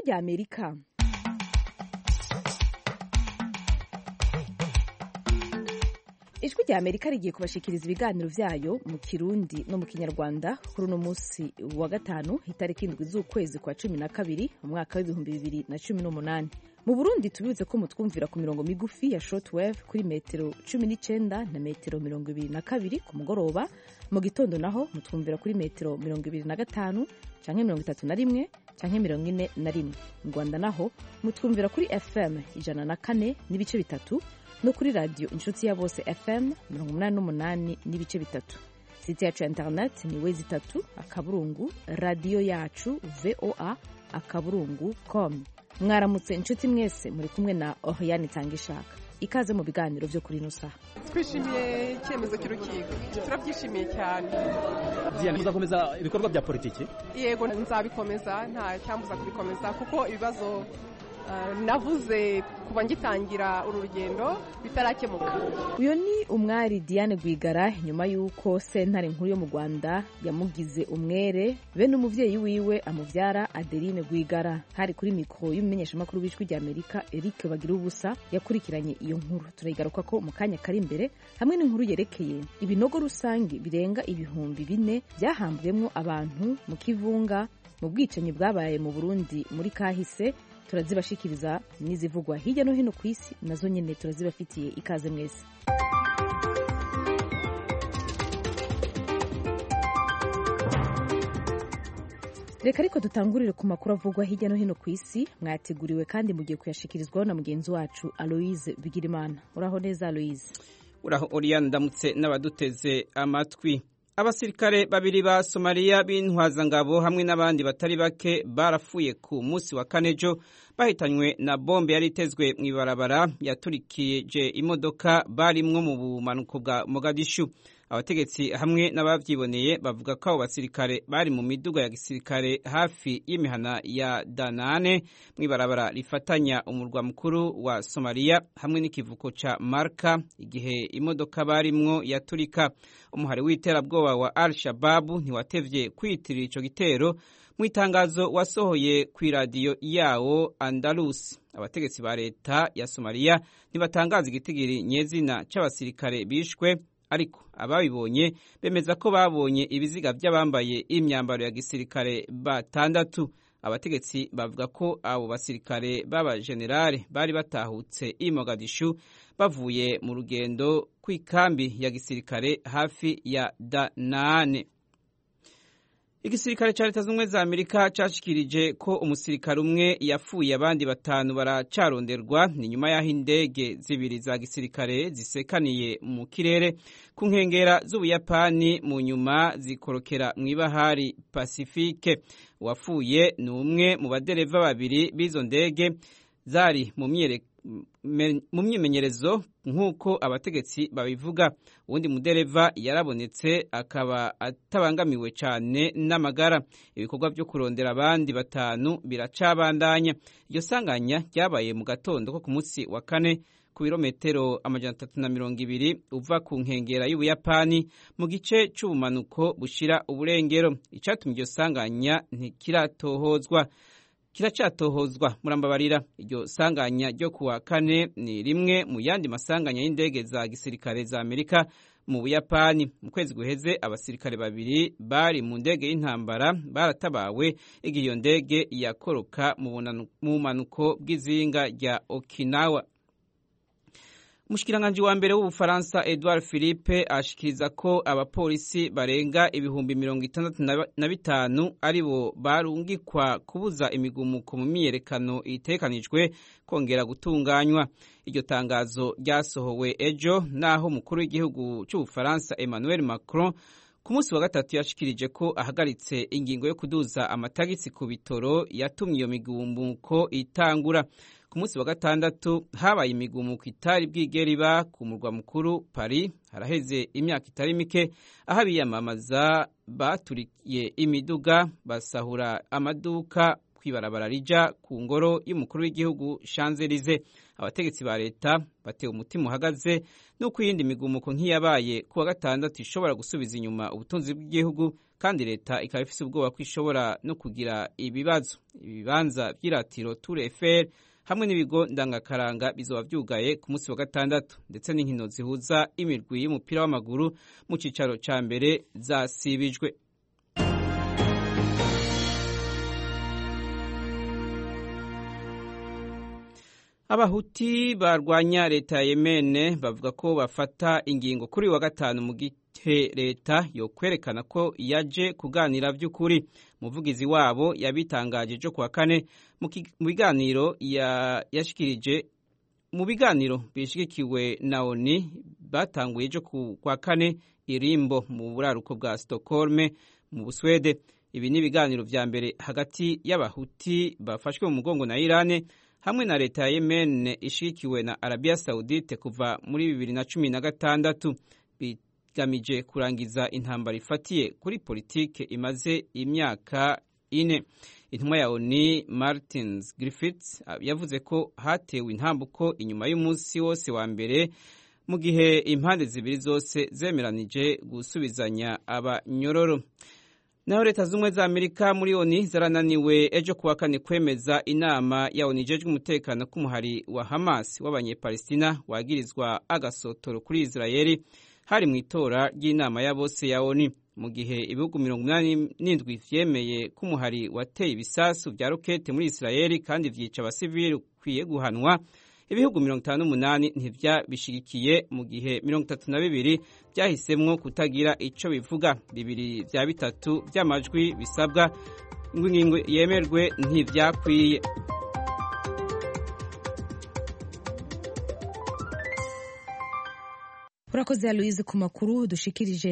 rya amerika ijwi rya amerika rigiye kubashikiriza ibiganiro vyayo mu kirundi no mu kinyarwanda kuri uno munsi wa gatanu itariki indwi z'ukwezi kwa cumi na kabiri mu mwaka w'ibihumbi bibiri na cumi n'umunani mu burundi tubibutse ko mutwumvira ku mirongo migufi ya shortwave kuri metero cumi n'icenda na metero mirongo ibiri na kabiri ku mugoroba mu gitondo naho mutwumvira kuri metero mirongo ibiri na gatanu canke mirongo itatu na rimwe canke mirongo ine na rimwe mu rwanda naho mutwumvira kuri fm ijana na kane n'ibice bitatu no kuri radiyo inshuti ya bose fm mirongo umunani n'umunani n'ibice bitatu site yacu ya internet ni wezi itatu akaburungu radiyo yacu voa akaburungu com mwaramutse inshuti mwese muri kumwe na oriane itanga ishaka ikaze mu biganiro byo kuri ino saha twishimiye icyemezo cy'urukiko turabyishimiye cyane Diane uzakomeza ibikorwa bya politiki yego nzabikomeza nta cyambuza kubikomeza kuko ibibazo uh, navuze kuba ngitangira uru rugendo bitarakemuka uyu ni umwari diane rwigara nyuma y'uko sentare nkuru yo mu rwanda yamugize umwere bene umuvyeyi wiwe amuvyara adeline rwigara hari kuri mikoro y'umumenyeshamakuru w'ijwi rya amerika eric bagira ubusa yakurikiranye iyo nkuru turayigaruka ko mu kanya kari imbere hamwe n'inkuru yerekeye ibinogo rusange birenga ibihumbi bine byahambwemwo abantu mu kivunga mu bwicanyi bwabaye mu burundi muri kahise turazibashikiriza n'izivugwa hirya no hino ku isi nazo nyine turazibafitiye ikaze mwese reka ariko dutangurire ku makuru avugwa hirya no hino ku isi mwateguriwe kandi mugiye kuyashikirizwaho na mugenzi wacu aloise bigirimana uraho neza aloise uraho oriyani ndamutse n'abaduteze amatwi abasirikare babiri ba somaliya b'intwazangabo hamwe n'abandi batari bake barapfuye ku munsi wa kanejo bahitanywe na bombe yari itezwe mu ibarabara yaturikije imodoka barimwo mu bumanuko bwa mogadishu abategetsi hamwe n'abavyiboneye bavuga ko abo basirikare bari mu miduga ya gisirikare hafi y'imihana ya danane mu ibarabara rifatanya umurwa mukuru wa somaliya hamwe n'ikivuko ca marka igihe imodoka barimwo yaturika umuhari w'iterabwoba wa al shababu ntiwatevye kwiyitirira ico gitero mu itangazo wasohoye ku iradiyo yawo andalus abategetsi ba leta ya somaliya ntibatangaza igitigiri nyezina c'abasirikare bishwe ariko ababibonye bemeza ko babonye ibiziga by'abambaye imyambaro ya gisirikare batandatu abategetsi bavuga ko abo basirikare b'abajenerale bari batahutse i mogadishu bavuye mu rugendo kw'ikambi ya gisirikare hafi ya danane igisirikare cya leta z'ubumwe za amerika cyashikirije ko umusirikare umwe yapfuye abandi batanu baracaronderwa ni nyuma y'aho indege zibiri za gisirikare zisekaniye mu kirere ku nkengera z'ubuyapani mu nyuma zikorokera mu ibahari pasifike uwapfuye ni umwe mu badereva babiri b'izo ndege zari mu myereko mu myimenyerezo nk'uko abategetsi babivuga uwundi mudereva yarabonetse akaba atabangamiwe cyane n'amagara ibikorwa byo kurondera abandi batanu biracabandanya iryo sanganya ryabaye mu gatondo ko ku munsi wa kane ku birometero amajana atatu na mirongo ibiri uva ku nkengera y'ubuyapani mu gice c'ubumanuko bushira uburengero icatumye iryo sanganya ntikiratohozwa kiracatohozwa murambabarira iryo sanganya ryo kuwa kane ni rimwe mu yandi masanganya y'indege za gisirikare za amerika mu buyapani mu kwezi guheze abasirikare babiri bari mu ndege y'intambara baratabawe igihe iyo ndege yakoroka mu bumanuko bw'izinga rya okinawa umushikiranganji wa mbere w'ubufaransa edouard philippe ashikiriza ko abapolisi barenga ibihumbi mirongo itandatu na bitanu ari bo barungikwa kubuza imigumuko mu myiyerekano itekanijwe kongera gutunganywa iryo tangazo ryasohowe ejo naho umukuru w'igihugu cy'ubufaransa emmanuel macron ku munsi wa gatatu yashikirije ko ahagaritse ingingo yo kuduza amatagisi ku bitoro yatumye iyo migumuko itangura ku munsi wa gatandatu habaye imigumuko itari bwigera iba ku murwa mukuru Paris haraheze imyaka itari mike aho abiyamamaza baturiye imiduga basahura amaduka ku kw'ibarabara rija ku ngoro y'umukuru w'igihugu Champs-Élysées abategetsi ba leta batewe umutima uhagaze n'uko iyindi migumuko nk'iyabaye ku wa gatandatu ishobora gusubiza inyuma ubutunzi bw'igihugu kandi leta ikaba ifise ubwoba ko ishobora no kugira ibibazo ibibanza vy'iratiro Tour Eiffel hamwe n'ibigo ndangakaranga bizoba vyugaye ku munsi wa gatandatu ndetse n'inkino zihuza imirwi y'umupira w'amaguru mu cicaro ca mbere zasibijwe abahuti barwanya leta ya yemene bavuga ko bafata ingingo kuri wa gatanu mu gihe leta yo kwerekana ko yaje kuganira by'ukuri umuvugizi wabo yabitangaje ejo kuwa kane mu biganiro yashikirije mu biganiro bishigikiwe na oni batanguye ejo kuwa kane irimbo mu buraruko bwa Stockholm mu Buswede ibi ni ibiganiro vya mbere hagati y'abahuti bafashwe mu mugongo na Irane hamwe na leta ya Yemen ishigikiwe na Arabia Saudite kuva muri bibiri na cumi na gatandatu bigamije kurangiza intambara ifatiye kuri politike imaze imyaka ine intumwa ya ONU Martins Griffiths yavuze ko hatewe intambuko inyuma y'umunsi wose wa mbere mu gihe impande zibiri zose zemeranije gusubizanya abanyororo naho leta z'ubumwe za amerika muri oni zarananiwe ejo kuwa kane kwemeza inama ya oni ijejwe umutekano k'umuhari wa hamas w'abanyepalestina wagirizwa agasotoro kuri israeli hari mu itora ry'inama ya bose ya oni mu gihe ibihugu mirongo inani n'indwi vyemeye ko umuhari wateye ibisasu vya rokete muri israeli kandi vyica abasivili ukwiye guhanwa ibihugu mirongo itanu n'umunani ntivyabishigikiye mu gihe mirongo itatu na bibiri vyahisemwo kutagira ico bivuga bibiri vya bitatu vy'amajwi bisabwa ngo ingingo yemerwe ntivyakwiye urakoze aloise ku makuru dushikirije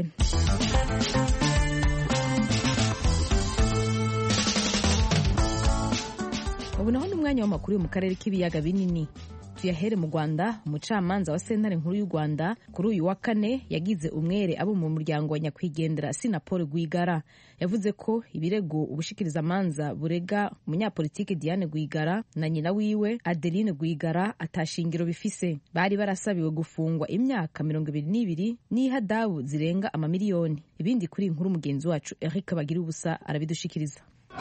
ubu naho ni umwanya w'amakuru yo mu karere k'ibiyaga binini tuyahere mu rwanda umucamanza wa sentare nkuru y'u rwanda kuri uyu wa kane yagize umwere abo mu muryango wa nyakwigendera sinapol rwigara yavuze ko ibirego ubushikirizamanza burega umunyapolitiki diane rwigara na nyina wiwe adeline rwigara atashingiro bifise bari barasabiwe gufungwa imyaka mirongo ibiri n'ibiri n'ihadabu zirenga amamiliyoni ibindi kuri inkuru mugenzi wacu eric bagira ubusa arabidushikiriza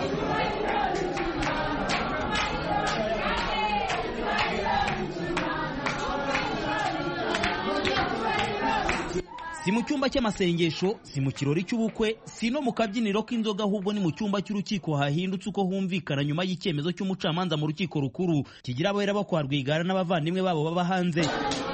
si mu cyumba cy'amasengesho si mu kirori cy'ubukwe si no mu kabyiniro k'inzoga ahubwo ni mu cyumba cy'urukiko hahindutse uko humvikana nyuma y'icyemezo cy'umucamanza mu rukiko rukuru kigira abahera bo kwa rwigara n'abavandimwe babo baba hanze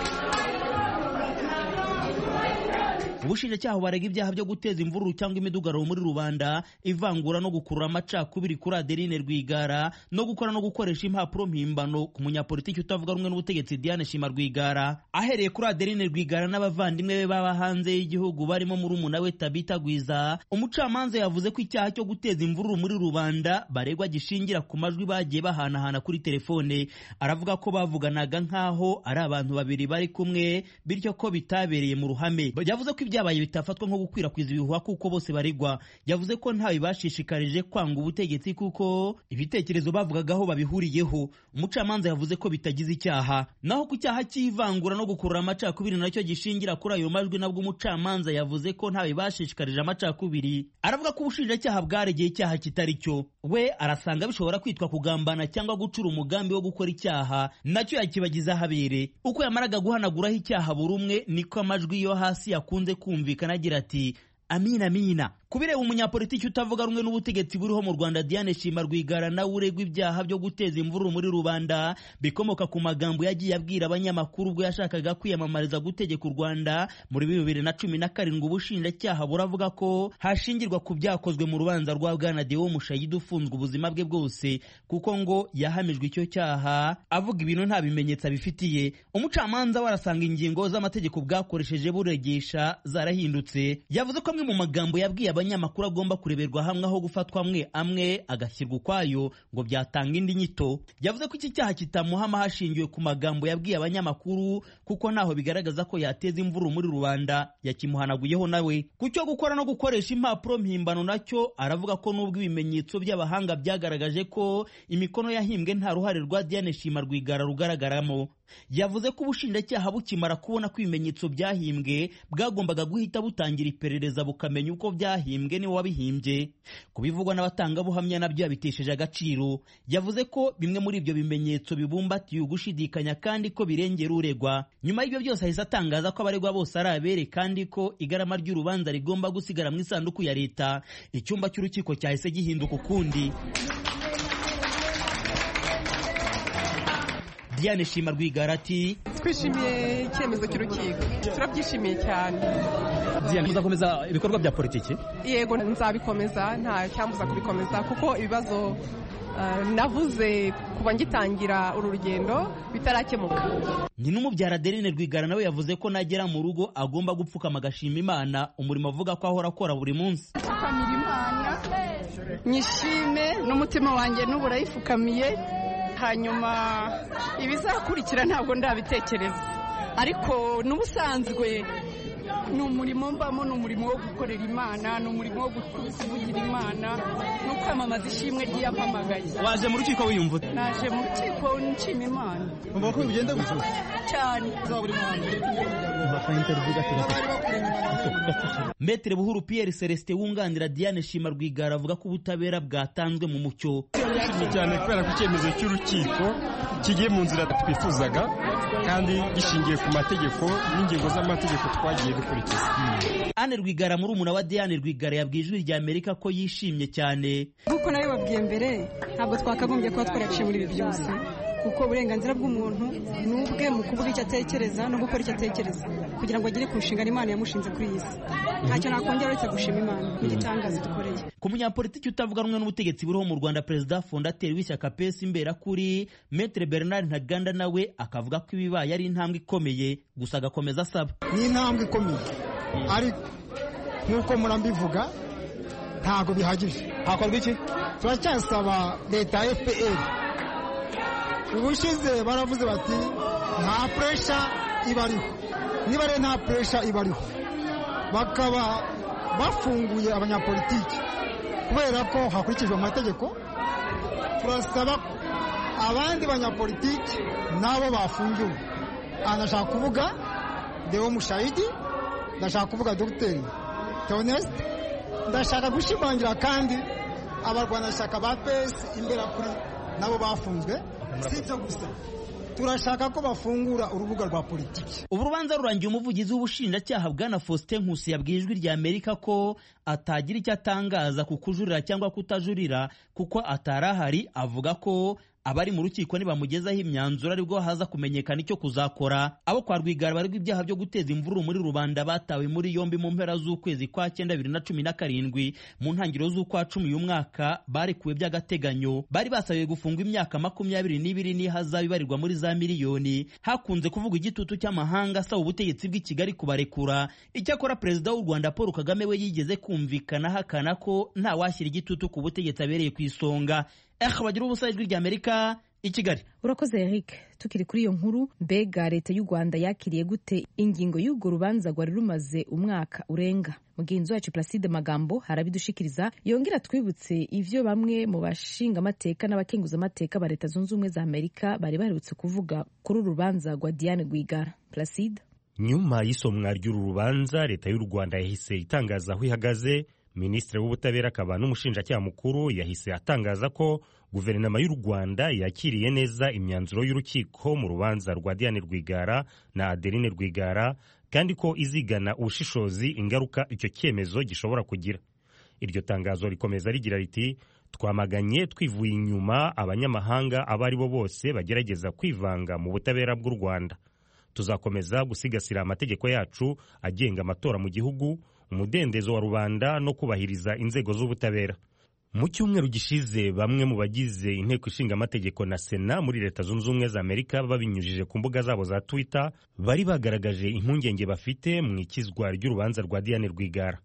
ubushinjacyaha barega ibyaha byo guteza imvururu cyangwa imidugararo muri rubanda ivangura no gukurura amacakubiri kuri adeline rwigara no gukora no gukoresha impapuro mpimbano ku munyapolitiki utavuga rumwe n'ubutegetsi diane shima rwigara ahereye kuri adeline rwigara n'abavandimwe be baba hanze y'igihugu barimo murumuna we tabita gwiza umucamanza yavuze ko icyaha cyo guteza imvururu muri rubanda baregwa gishingira ku majwi bagiye bahanahana kuri telefone aravuga ko bavuganaga nk'aho ari abantu babiri bari kumwe bityo ko bitabereye mu ruhame yavuze ko ibyabaye bitafatwa nko gukwirakwiza ibihuha kuko bose baregwa yavuze ko ntawe bashishikarije kwanga ubutegetsi kuko ibitekerezo bavugagaho babihuriyeho umucamanza yavuze ko bitagize icyaha naho ku cyaha cy'ivangura no gukurura amacakubiri nacyo gishingira kuri ayo majwi nabwo umucamanza yavuze ko ntawe bashishikarije amacakubiri aravuga ko ubushinjacyaha bwaregeye icyaha kitari cyo we arasanga bishobora kwitwa kugambana cyangwa gucura umugambi wo gukora icyaha nacyo yakibagiza ahabere uko yamaraga guhanaguraho icyaha buri umwe niko amajwi yo hasi yakunze kumvikana agira ati amina amina kubireba umunyapolitiki utavuga rumwe n'ubutegetsi buriho mu Rwanda Diane Shima Rwigara nawe uregwa ibyaha byo guteza imvururu muri rubanda bikomoka ku magambo yagiye abwira abanyamakuru ubwo yashakaga kwiyamamariza gutegeka u Rwanda muri bibiri na cumi na karindwi ubushinjacyaha buravuga ko hashingirwa ku byakozwe mu rubanza rwa Bwana Deo Mushayidi ufunzwe ubuzima bwe bwose kuko ngo yahamijwe icyo cyaha avuga ibintu nta bimenyetso abifitiye umucamanza we arasanga ingingo z'amategeko bwakoresheje buregesha zarahindutse yavuze ko amwe mu magambo yabwiye abanyamakuru agomba kureberwa hamwe aho gufatwa amwe amwe agashyirwa ukwayo ngo byatanga indi nyito yavuze ko iki cyaha kitamuhama hashingiwe ku magambo yabwiye abanyamakuru kuko ntaho bigaragaza ko yateza imvururu muri rubanda yakimuhanaguyeho nawe ku cyo gukora no gukoresha impapuro mpimbano nacyo aravuga ko nubwo ibimenyetso by'abahanga byagaragaje ko imikono yahimbwe nta ruhare rwa Diane Shima Rwigara rugaragaramo yavuze ko ubushinjacyaha bukimara kubona ko ibimenyetso byahimbwe bwagombaga guhita butangira iperereza bukamenya uko byahimbwe niwe wabihimbye kubivugwa n'abatangabuhamya nabyo yabitesheje agaciro yavuze ko bimwe muri ibyo bimenyetso bibumbatiye ugushidikanya kandi ko birengera uregwa nyuma y'ibyo byose ahise atangaza ko abaregwa bose ari abere kandi ko igarama ry'urubanza rigomba gusigara mu isanduku ya leta icyumba cy'urukiko cyahise gihinduka ukundi Diane Shima Rwigara ati twishimiye icyemezo cy'urukiko turabyishimiye cyane Diane muzakomeza ibikorwa bya politiki yego nzabikomeza nta cyambuza kubikomeza kuko ibibazo navuze kuba ngitangira uru rugendo bitarakemuka ni n'umubyara Adeline Rwigara nawe yavuze ko nagera mu rugo agomba gupfukama agashima Imana umurimo avuga ko ahora akora buri munsi pfukamira Imana nyishime n'umutima wanjye n'ubu urayifukamiye hanyuma ibizakurikira ntabwo ndabitekereza ariko n'ubusanzwe ni umurimo mbamo ni umurimo wo gukorera imana ni umurimo wo kuvugira imana no kwamamaza ishimwe ry'iyampamagaye waje mu rukiko wiyumva naje mu rukiko nshima imana umva ko bigenda gutyo cyane Metere Buhuru Pierre Celestin wunganira Diane Shima Rwigara avuga ko ubutabera bwatanzwe mu mucyo ni cyane kubera ko icyemezo cy'urukiko kigiye mu nzira twifuzaga kandi gishingiye ku mategeko n'ingingo z'amategeko twagiye dukurikiza Anne Rwigara muri umuna wa Diane Rwigara yabwiye ijwi rya Amerika ko yishimye cyane nk'uko nawe babwiye mbere ntabwo twakagombye kuba twaraciye muri ibi byose kuko uburenganzira bw'umuntu ni ubwe mu kuvuga icyo atekereza no gukora icyo atekereza kugira ngo agere ku nshingano imana yamushinze kuri iyi si ntacyo nakongera uretse gushima imana n'igitangaza dukoreye ku munyapolitiki utavuga rumwe n'ubutegetsi buriho mu rwanda perezida fondateri w'ishyaka pesi imberakuri metere bernard ntaganda nawe akavuga ko ibibaye ari intambwe ikomeye gusa agakomeza asaba ni intambwe ikomeye ariko nk'uko murambivuga ntabwo bihagije hakorwa iki turacyasaba leta ya fpr ubushize baravuze bati nta puresha ibariho niba rero nta puresha ibariho bakaba bafunguye abanyapolitiki kubera ko hakurikijwe amategeko turasaba abandi banyapolitiki nabo bafungiwe aha ndashaka kuvuga deo mushayidi ndashaka kuvuga dogiteri teonesite ndashaka gushimangira kandi abarwanashyaka ba pesi imberakuri nabo bafunzwe si ibyo gusa turashaka ko bafungura urubuga rwa politiki ubu rubanza rurangiye umuvugizi w'ubushinjacyaha bwana faustin nkusi yabwiye ijwi rya amerika ko atagira icyo atangaza ku kujurira cyangwa kutajurira kuko atari ahari avuga ko abari mu rukiko nibamugezaho imyanzuro aribwo haza kumenyekana icyo kuzakora abo kwa rwigara baregwa ibyaha byo guteza imvururu muri rubanda batawe muri yombi mu mpera z'ukwezi kwa cyenda bibiri na cumi na karindwi mu ntangiriro z'ukwa cumi uyu mwaka barekuwe by'agateganyo bari basabiwe gufungwa imyaka makumyabiri n'ibiri n'ihazabu ibarirwa muri za miliyoni hakunze kuvugwa igitutu cy'amahanga asaba ubutegetsi bw'i kigali kubarekura icyakora perezida w'u rwanda paul kagame we yigeze kumvikana ahakana ko nta washyira igitutu ku butegetsi abereye ku isonga eh bagira ubusa ijwi rya amerika i kigali urakoze eric tukiri kuri iyo nkuru mbega leta y'u rwanda yakiriye gute ingingo y'urwo rubanza rwari rumaze umwaka urenga mugenzi wacu placide magambo harabidushikiriza yongera twibutse ivyo bamwe mu bashingamateka n'abakenguzamateka ba leta zunze ubumwe za amerika bari baherutse kuvuga kuri uru rubanza rwa diane rwigara placide nyuma y'isomwa ry'uru rubanza leta y'u rwanda yahise itangaza aho ihagaze minisitiri w'ubutabera akaba n'umushinjacyaha mukuru yahise atangaza ko guverinoma y'u rwanda yakiriye neza imyanzuro y'urukiko mu rubanza rwa diane rwigara na adeline rwigara kandi ko izigana ubushishozi ingaruka icyo cyemezo gishobora kugira iryo tangazo rikomeza rigira riti twamaganye twivuye inyuma abanyamahanga abo ari bo bose bagerageza kwivanga mu butabera bw'u rwanda tuzakomeza gusigasira amategeko yacu agenga amatora mu gihugu umudendezo wa rubanda no kubahiriza inzego z'ubutabera mu cyumweru gishize bamwe mu bagize inteko ishinga amategeko na sena muri leta zunze ubumwe za amerika babinyujije ku mbuga zabo za twitter bari bagaragaje impungenge bafite mu ikizwa ry'urubanza rwa diane rwigara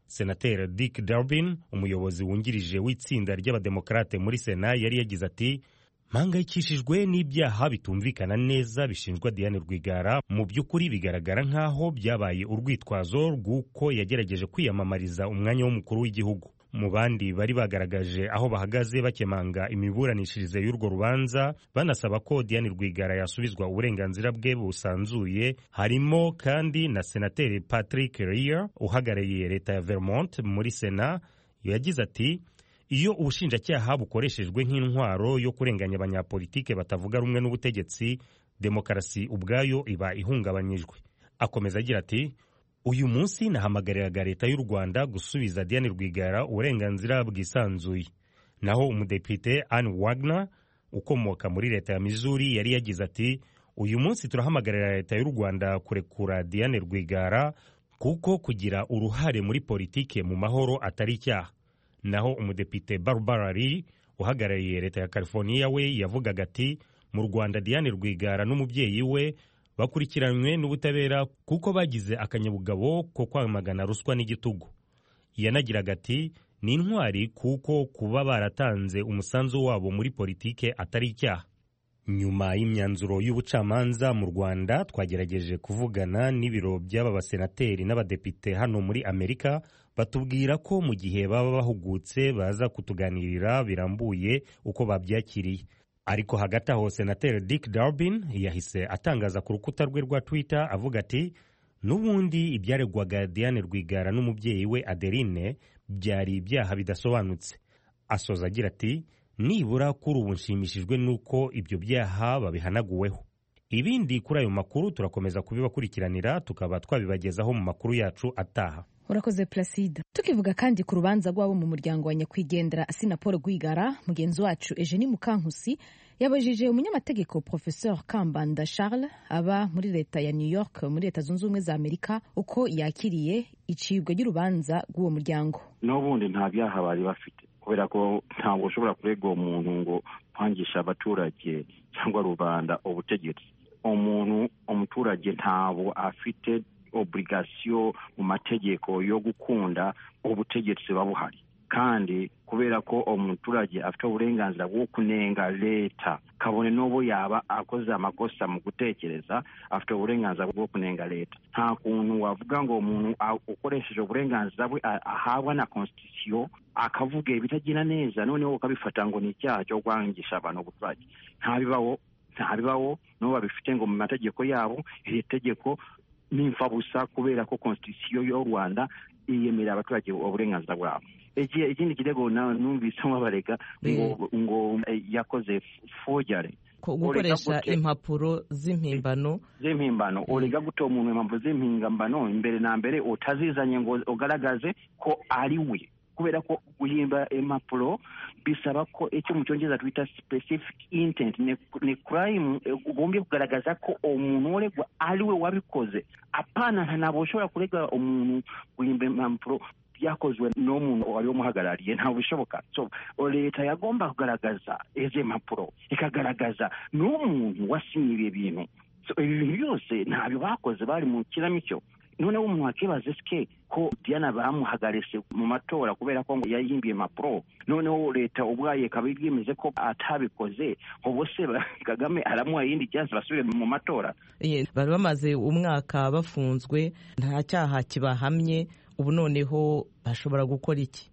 senateri dick durbin umuyobozi wungirije w'itsinda ry'abademokarate muri sena yari yagize ati mpangayikishijwe n'ibyaha bitumvikana neza bishinjwa diane rwigara mu by'ukuri bigaragara nk'aho byabaye urwitwazo rw'uko yagerageje kwiyamamariza umwanya w'umukuru w'igihugu mu bandi bari bagaragaje aho bahagaze bakemanga imiburanishirize y'urwo rubanza banasaba ko diane rwigara yasubizwa uburenganzira bwe busanzuye harimo kandi na senateri patrick Leahy uhagarariye leta ya vermont muri sena yagize ati iyo ubushinjacyaha bukoreshejwe nk'intwaro yo kurenganya abanyapolitike batavuga rumwe n'ubutegetsi demokarasi ubwayo iba ihungabanyijwe akomeza agira ati uyu munsi nahamagariraga leta y'u rwanda gusubiza diane rwigara uburenganzira bwisanzuye naho umudepite anne wagner ukomoka muri leta ya missouri yari yagize ati uyu munsi turahamagarira leta y'u rwanda kurekura diane rwigara kuko kugira uruhare muri politike mu mahoro atari icyaha naho umudepite barbara lee uhagarariye leta ya california we yavugaga ati mu rwanda diane rwigara n'umubyeyi we bakurikiranywe n'ubutabera kuko bagize akanyabugabo ko kwamagana ruswa n'igitugu yanagiraga ati ni intwari kuko kuba baratanze umusanzu wabo muri politike atari icyaha nyuma y'imyanzuro y'ubucamanza mu rwanda twagerageje kuvugana n'ibiro by'aba basenateri n'abadepite hano muri amerika batubwira ko mu gihe baba bahugutse baza kutuganirira birambuye uko babyakiriye ariko hagati aho senateri dick durbin yahise atangaza ku rukuta rwe rwa twitter avuga ati n'ubundi ibyaregwaga diane rwigara n'umubyeyi we adeline byari ibyaha bidasobanutse asoza agira ati nibura kuri ubu nshimishijwe n'uko ibyo byaha babihanaguweho ibindi kuri ayo makuru turakomeza kubibakurikiranira tukaba twabibagezaho mu makuru yacu ataha urakoze placide tukivuga kandi ku rubanza rw'abo mu muryango wa nyakwigendera asina paul rwigara mugenzi wacu eugenie mukankusi yabajije umunyamategeko professeur kambanda charles aba muri leta ya new york muri leta zunze ubumwe za amerika uko yakiriye icibwa ry'urubanza rw'uwo muryango n'ubundi nta byaha bari bafite kubera ko ntabwo ushobora kurega umuntu ngo kwangisha abaturage cyangwa rubanda ubutegetsi umuntu umuturage ntabwo afite oburigasiyo mu mategeko yo gukunda ubutegetsi buba buhari kandi kubera ko umuturage afite uburenganzira bwo kunenga leta kabone n'ubu yaba akoze amakosa mu gutekereza afite uburenganzira bwo kunenga leta nta kuntu wavuga ngo umuntu ukoresheje uburenganzira bwe ahabwa na konstitusiyo akavuga ibitagenda neza noneho ukabifata ngo ni icyaha cyo kwangisha abantu ubuturage ntabibaho ntabibaho n'ubu babifite ngo mu mategeko yabo iri tegeko n'imfabusa kubera ko konstitusiyo y'u rwanda yiyemerera abaturage uburenganzira bwabo ikindi kirego numvisemo barega ngo ngo yakoze fojare gukoresha impapuro z'impimbano z'impimbano urega guta umuntu impapuro z'impimbano imbere na mbere utazizanye ngo ugaragaze ko ari we kubera ko guhimba impapuro bisaba ko icyo mu cyongereza twita specific intent ni crime ugombye kugaragaza ko umuntu uregwa ari we wabikoze apana ntabwo ushobora kurega umuntu guhimba impapuro byakozwe n'umuntu wari umuhagarariye ntabwo bishoboka so leta yagomba kugaragaza izi mpapuro ikagaragaza n'umuntu wasinyiye ibintu ibi bintu byose ntabyo bakoze bari mu kinamico noneho umuntu wakibaza esike ko diana bamuhagaritse mu matora kubera ko ngo yayimbiye impapuro noneho leta ubwayo ikaba yemeze ko atabikoze ubu se kagame aramuha iyindi cyansi basubire mu matora bari bamaze umwaka bafunzwe nta cyaha kibahamye ubu noneho bashobora gukora iki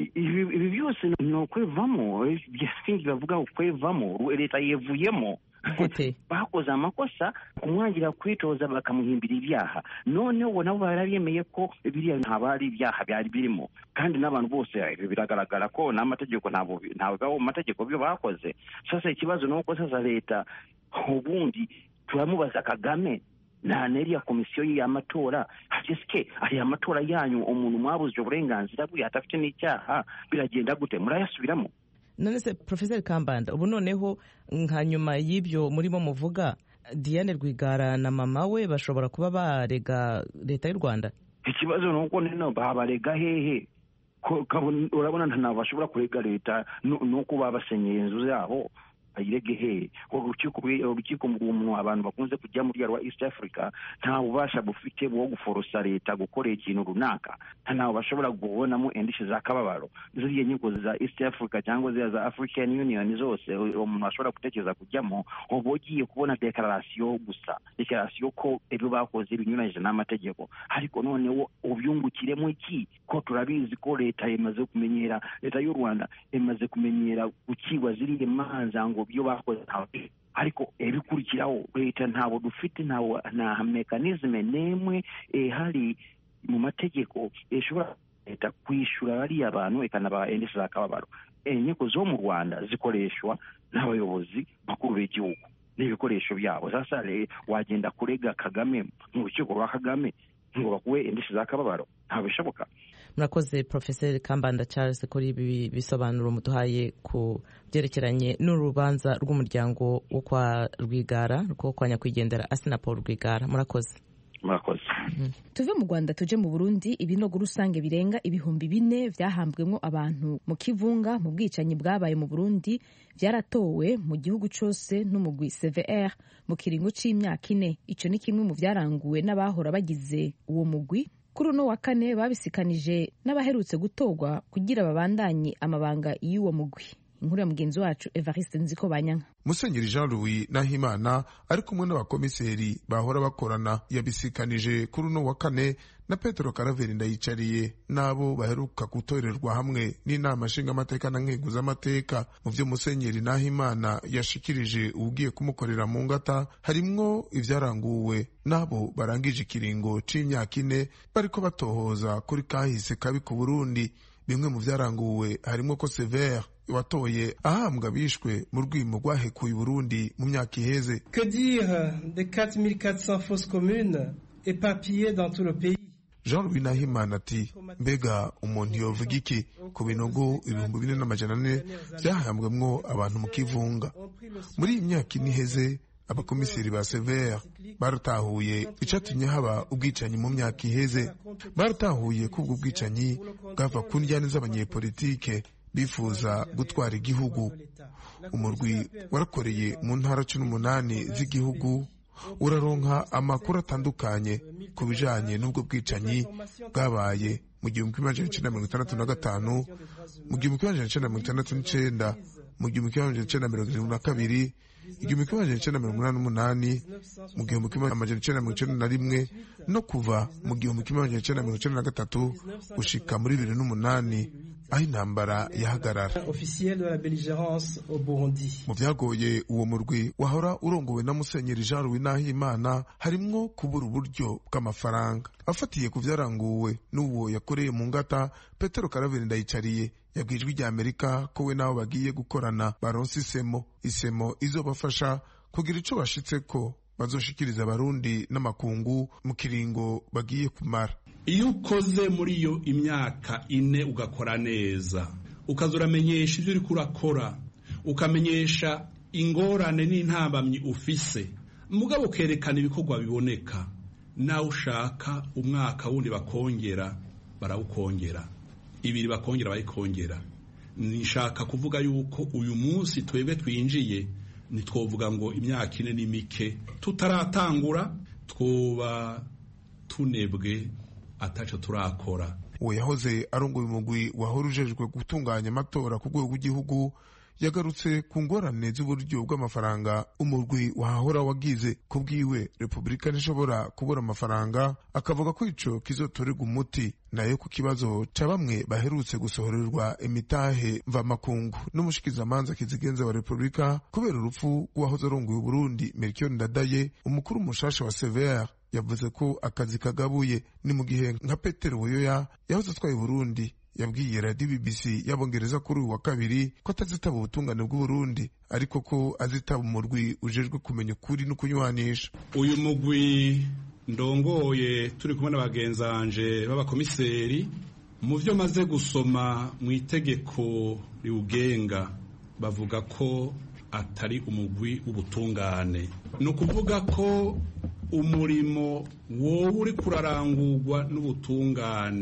ibi byose ni ukwevamo bavuga ukwevamo leta yevuyemo bakoze amakosa kumwangira kwitoza bakamuhimbira ibyaha noneho nabo barabyemeye ko biriya ntabwo ari ibyaha byari birimo kandi n'abantu bose biragaragara ko n'amategeko ntabwo mu mategeko byo bakoze sasa ikibazo ni uko sasa leta ubundi turamubaza kagame nta n'iriya komisiyo y'amatora hasesike ariya matora yanyu umuntu mwabuzije uburenganzira bwe adafite n'icyaha biragenda gute murayasubiramo none se porofeseri kambanda ubu noneho nka nyuma y'ibyo murimo muvuga diane rwigara na mama we bashobora kuba barega leta y'u rwanda ikibazo ni uko nino babarega hehe urabona ntabwo bashobora kurega leta nuko babasenyeye inzu zabo bayirege hehe urukiko urukiko mu abantu bakunze kujya muri rwa east africa nta bubasha bufite bwo guforosa leta gukora ikintu runaka ntawe bashobora kubonamo indishyi za kababaro ziriya nkiko za east africa cyangwa ziriya za african union zose umuntu ashobora gutekereza kujyamo uba ugiye kubona dekararasiyo gusa dekararasiyo ko ibyo bakoze binyuranyije n'amategeko ariko noneho ubyungukiremo iki ko turabizi ko leta imaze kumenyera leta y'u rwanda imaze kumenyera gukigwa ziriya manza ngo byo bakoze ntawe ariko ibikurikiraho leta ntabwo dufite nta mekanizme n'imwe ihari mu mategeko ishobora leta kwishyura bariya bantu ikanabaha indishyi z'akababaro inkiko zo mu rwanda zikoreshwa n'abayobozi bakuru b'igihugu n'ibikoresho byabo sasa wagenda kurega kagame mu rukiko rwa kagame ngo bakuwe indishyi z'akababaro ntabwo bishoboka murakoze porofeseri kambanda charles kuri ibi bisobanuro muduhaye ku byerekeranye n'urubanza rw'umuryango wo kwa rwigara rwo kwa nyakwigendera asina paul rwigara murakoze murakoze tuve mu rwanda tuje mu burundi ibinogo rusange birenga ibihumbi bine byahambwemo abantu mu kivunga mu bwicanyi bwabaye mu burundi byaratowe mu gihugu cyose n'umugwi cvr mu kiringo cy'imyaka ine icyo ni kimwe mu byaranguwe n'abahora bagize uwo mugwi kuri uno wa kane babisikanije n'abaherutse gutorwa kugira babandanye amabanga y'uwo mugwi inkuru ya mugenzi wacu evariste nziko banyanka musenyeri jean louis nahimana ari kumwe n'abakomiseri bahora bakorana yabisikanije kuri uno wa kane na petero karaveri ndayicariye n'abo baheruka gutorerwa hamwe n'inama nshingamateka na nkeguzamateka mu byo musenyeri nahimana yashikirije ugiye kumukorera mu ngata harimwo ibyaranguwe n'abo barangije ikiringo c'imyaka ine bariko batohoza kuri kahise kabi ku burundi bimwe mu byaranguwe harimo ko severe watoye ahambwa bishwe mu rwimo rwahekuye Burundi mu myaka iheze que dire de 4400 fausses communes éparpillées dans tout le pays jean louis nahimana ati mbega umuntu yovuga iki ku binogo ibihumbi bine n'amajana ane byahambwemwo abantu mu kivunga muri iyi myaka ine iheze abakomiseri ba severe baratahuye icatumye haba ubwicanyi mu myaka iheze baratahuye ko ubwo bwicanyi bwava ku njyane z'abanyepolitike bifuza gutwara igihugu umurwi warakoreye mu ntara cumi n'umunani z'igihugu uraronka amakuru atandukanye ku bijanye n'ubwo bwicanyi bwabaye mu gihumbi kimwe magana icenda mirongo itandatu na gatanu mu gihumbi kimwe magana icenda mirongo itandatu n'icenda mu gihumbi kimwe magana icenda mirongo irindwi na kabiri igihumbi kimwe magana icenda mirongo inani n'umunani mu gihumbi kimwe magana icenda mirongo icenda na rimwe no kuva mu gihumbi kimwe magana icenda mirongo icenda na gatatu gushika muri bibiri n'umunani aho intambara yahagarara mu byagoye uwo murwi wahora urongowe na musenyeri jean louis nahimana harimwo kubura uburyo bw'amafaranga afatiye ku byaranguwe n'uwo yakoreye mu ngata petero karaveri ndayicariye yabwiye ijwi rya amerika ko we n'abo bagiye gukorana baronse isemo isemo izobafasha kugira ico bashitseko bazoshikiriza abarundi n'amakungu mu kiringo bagiye kumara iyo ukoze muri iyo imyaka ine ugakora neza ukaza uramenyesha ibyo uriko urakora ukamenyesha ingorane n'intambamyi ufise mugabo ukerekana ibikorwa biboneka nawe ushaka umwaka wundi bakongera barawukongera ibiri bakongera bayikongera nishaka kuvuga yuko uyu munsi twebwe twinjiye ntitwovuga ngo imyaka ine ni mike tutaratangura twoba tunebwe ataco turakora uwo yahoze arongoye umugwi wahora ujejwe gutunganya amatora ku rwego rw'igihugu yagarutse ku ngorane z'uburyo bw'amafaranga umurwi wahahora wagize ku bwiwe repubulika ntishobora kubura amafaranga akavuga ko ico kizotorerwa umuti nayo ku kibazo ca bamwe baherutse gusohorerwa imitahe mvamakungu n'umushikizamanza kizigenza wa repubulika kubera urupfu rw'uwahoze arongoye uburundi melchior ndadaye umukuru mushasha wa severe yavuze ko akazi kagabuye ni mu gihe nka petero buyoya yahoze atwaye burundi yabwiye radiyo bbc y'abongereza kuri uyu wa kabiri ko atazitaba ubutungane bw'uburundi ariko ko azitaba umurwi ujejwe kumenya ukuri no kunywanisha uyu mugwi ndongoye turi kumwe n'abagenzanje b'abakomiseri mu byo maze gusoma mu itegeko riwugenga bavuga ko atari umugwi w'ubutungane ni ukuvuga ko umurimo wowe uri kurarangurwa n'ubutungane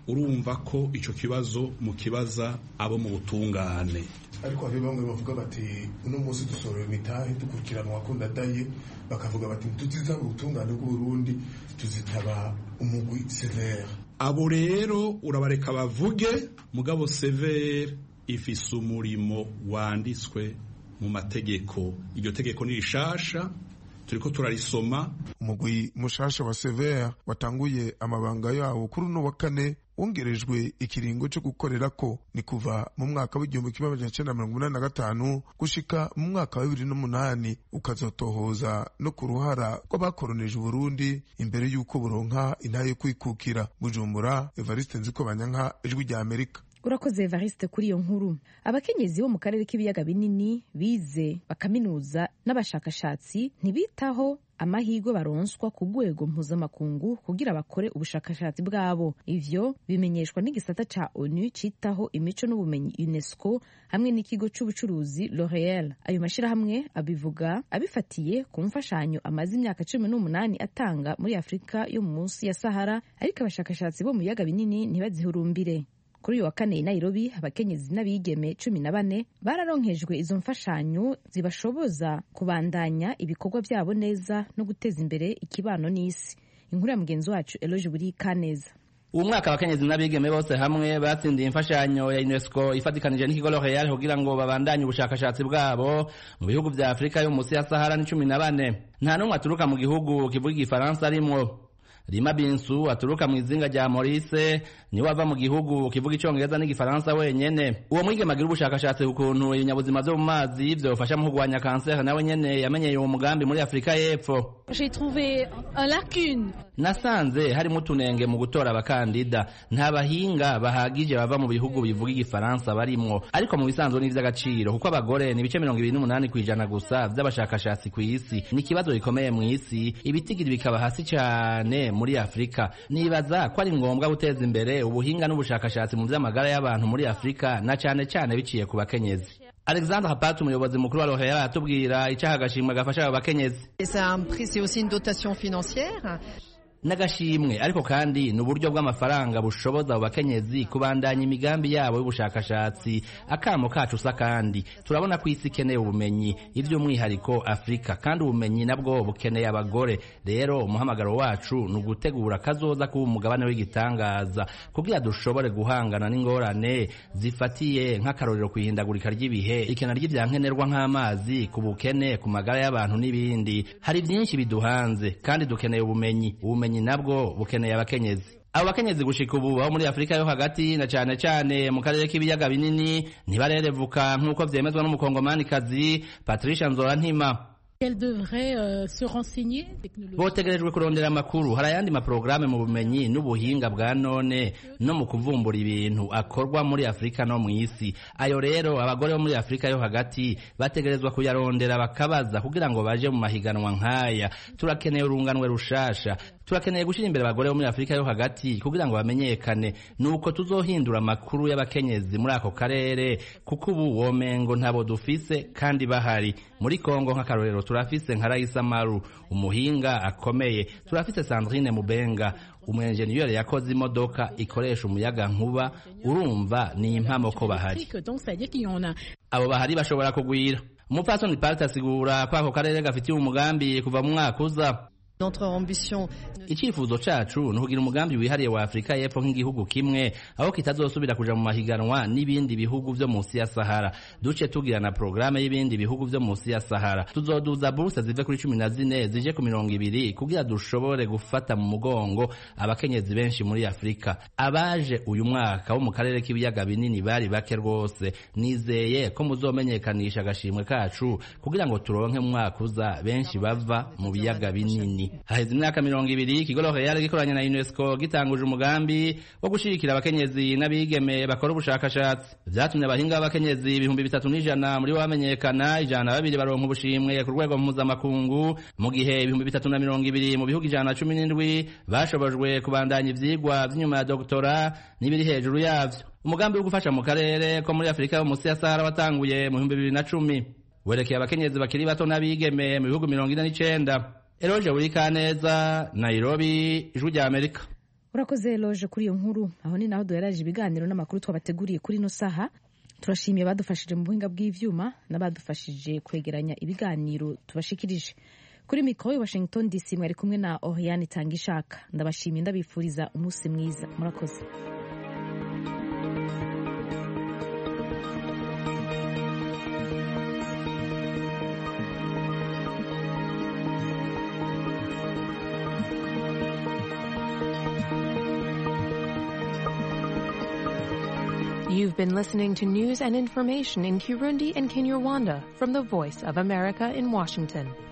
urumva ko icyo kibazo mu kibaza abo mu butungane ariko hari bamwe bavuga bati uno munsi dusorera imitahe dukurikiranwa ko ndadaye bakavuga bati ntituzitaba ubutungane bw'uburundi tuzitaba umugwi severe abo rero urabareka bavuge mugabo severe ifise umurimo wanditswe mu mategeko iryo tegeko ni rishasha turiko turarisoma umugwi mushasha wa severe watanguye amabanga yawo kuri uno wa kane wongerejwe ikiringo cyo gukorera ko ni kuva mu mwaka w'igihumbi kimwe magana cyenda mirongo inani na gatanu gushika mu mwaka wa bibiri n'umunani ukazotohoza no ku ruhara rw'abakoronije uburundi imbere y'uko buronka intahe yo kwikukira bujumbura evariste nziko banyanka ijwi rya amerika urakoze evariste kuri iyo nkuru abakenyezi bo mu karere k'ibiyaga binini bize bakaminuza n'abashakashatsi ntibitaho amahirwe baronswa ku rwego mpuzamakungu kugira bakore ubushakashatsi bwabo ivyo bimenyeshwa n'igisata ca onu citaho imico n'ubumenyi unesco hamwe n'ikigo c'ubucuruzi l'oreal ayo mashirahamwe abivuga abifatiye ku mfashanyo amaze imyaka cumi n'umunani atanga muri afurika yo mu munsi ya sahara ariko abashakashatsi bo mu biyaga binini ntibazihurumbire kuri uyu wa kane i nairobi abakenyezi n'abigeme cumi na bane bararonkejwe izo mfashanyo zibashoboza kubandanya ibikorwa byabo neza no guteza imbere ikibano n'isi inkuru ya mugenzi wacu eloge buri kaneza uwo mwaka abakenyezi n'abigeme bose hamwe batsindiye imfashanyo ya unesco ifatikanije n'ikigo l'oreal kugira ngo babandanye ubushakashatsi bwabo mu bihugu vya afurika yo munsi ya sahara ni cumi na bane nta n'umwe aturuka mu gihugu kivuga igifaransa arimwo Rima Binsu aturuka mu izinga rya Maurice niwe ava mu gihugu kivuga icongereza n'igifaransa wenyene uwo mwigeme agira ubushakashatsi ku kuntu ibinyabuzima vyo mu mazi vyofasha mu kurwanya kanseri nawe nyene yamenyeye uwo mugambi muri Afurika y'Epfo J'ai trouvé un lacune nasanze harimo utunenge mu gutora abakandida nta bahinga bahagije bava mu bihugu bivuga igifaransa barimwo ariko mu bisanzwe ni ivy'agaciro kuko abagore ni ibice mirongo ibiri n'umunani kw'ijana gusa vy'abashakashatsi kw'isi ni ikibazo gikomeye mw'isi ibitigiri bikaba hasi cane muri afurika nibaza ko ari ngombwa guteza imbere ubuhinga n'ubushakashatsi mu vy'amagara y'abantu muri afurika na cane cane biciye ku bakenyezi alexandre hapat umuyobozi mukuru wa rohera aratubwira icaha agashimwe gafasha abo bakenyezi c'est aussi une dotation financière n'agashimwe ariko kandi ni uburyo bw'amafaranga bushoboza abo bakenyezi kubandanya imigambi yabo y'ubushakashatsi akamo kacu usa kandi turabona ko isi ikeneye ubumenyi iby'umwihariko afurika kandi ubumenyi nabwo bukeneye abagore rero umuhamagaro wacu ni ugutegura kazoza kuba umugabane w'igitangaza kugira dushobore guhangana n'ingorane zifatiye nk'akarorero ku ihindagurika ry'ibihe ikena ry'ivyankenerwa nk'amazi ku bukene ku magara y'abantu n'ibindi hari byinshi biduhanze kandi dukeneye ubumenyi ubumenyi nabwo bukeneye abakenyezi abo bakenyezi gushika ubu abo muri afurika yo hagati na cane cane mu karere k'ibiyaga binini ntibarerevuka nk'uko vyemezwa n'umukongomanikazi patricia nzora ntima Elle devrait euh, se renseigner. botegerejwe kurondera amakuru hari ayandi maporogaramu mu bumenyi n'ubuhinga bwa none no mu kuvumbura ibintu akorwa muri afurika no mu isi ayo rero abagore bo muri afurika yo hagati bategerezwa kuyarondera bakabaza kugira ngo baje mu mahiganwa nk'aya turakeneye urunganwe rushasha turakeneye gushyira imbere abagore bo muri afurika yo hagati kugira ngo bamenyekane nuko tuzohindura amakuru y'abakenyezi muri ako karere kuko ubu womengo ntabo dufise kandi bahari muri kongo nk'akarorero turafise nka Raisa Maru umuhinga akomeye turafise Sandrine Mubenga umwenjeniyeri yakoze imodoka ikoresha umuyaga nkuba urumva ni impamo ko bahari abo bahari bashobora kugwira umupfasoni Part asigura ko ako karere gafitiye umugambi kuva mu mwaka uza Notre ambition icyifuzo cacu ni ukugira umugambi wihariye wa afurika y'epfo nk'igihugu kimwe aho kitazosubira kuja mu mahiganwa n'ibindi bihugu vyo munsi ya sahara duce tugira na porogaramu y'ibindi bihugu vyo munsi ya sahara tuzoduza buruse zive kuri cumi na zine zije ku mirongo ibiri kugira dushobore gufata mu mugongo abakenyezi benshi muri afurika abaje uyu mwaka wo mu karere k'ibiyaga binini bari bake rwose nizeye ko muzomenyekanisha agashimwe kacu kugira ngo turonke mu mwaka uza benshi bava mu biyaga binini haheze imyaka mirongo ibiri ikigo L'Oreal gikoranye na UNESCO gitanguje umugambi wo gushigikira abakenyezi n'abigeme bakora ubushakashatsi vyatumye abahinga b'abakenyezi ibihumbi bitatu n'ijana muri bo bamenyekana ijana na babiri baronka ubushimwe ku rwego mpuzamakungu mu gihe ibihumbi bitatu na mirongo ibiri mu bihugu ijana na cumi n'indwi bashobojwe kubandanya ivyigwa vy'inyuma ya doktora n'ibiri hejuru yavyo umugambi wo gufasha mu karere ko muri afurika yo munsi ya sahara watanguye mu bihumbi bibiri na cumi werekeye abakenyezi bakiri bato n'abigeme mu bihugu mirongo ine n'icenda eroje buri kaneza nairobi ijwi rya amerika urakoze loje kuri iyo nkuru aho ni naho duheraje ibiganiro n'amakuru twabateguriye kuri ino saha turashimiye abadufashije mu buhinga bw'ivyuma n'abadufashije kwegeranya ibiganiro tubashikirije kuri mikoro washington dc mwari kumwe na oriane tanga ishaka ndabashimiye ndabifuriza umunsi mwiza murakoze You've been listening to news and information in Kirundi and Kinyarwanda from the Voice of America in Washington.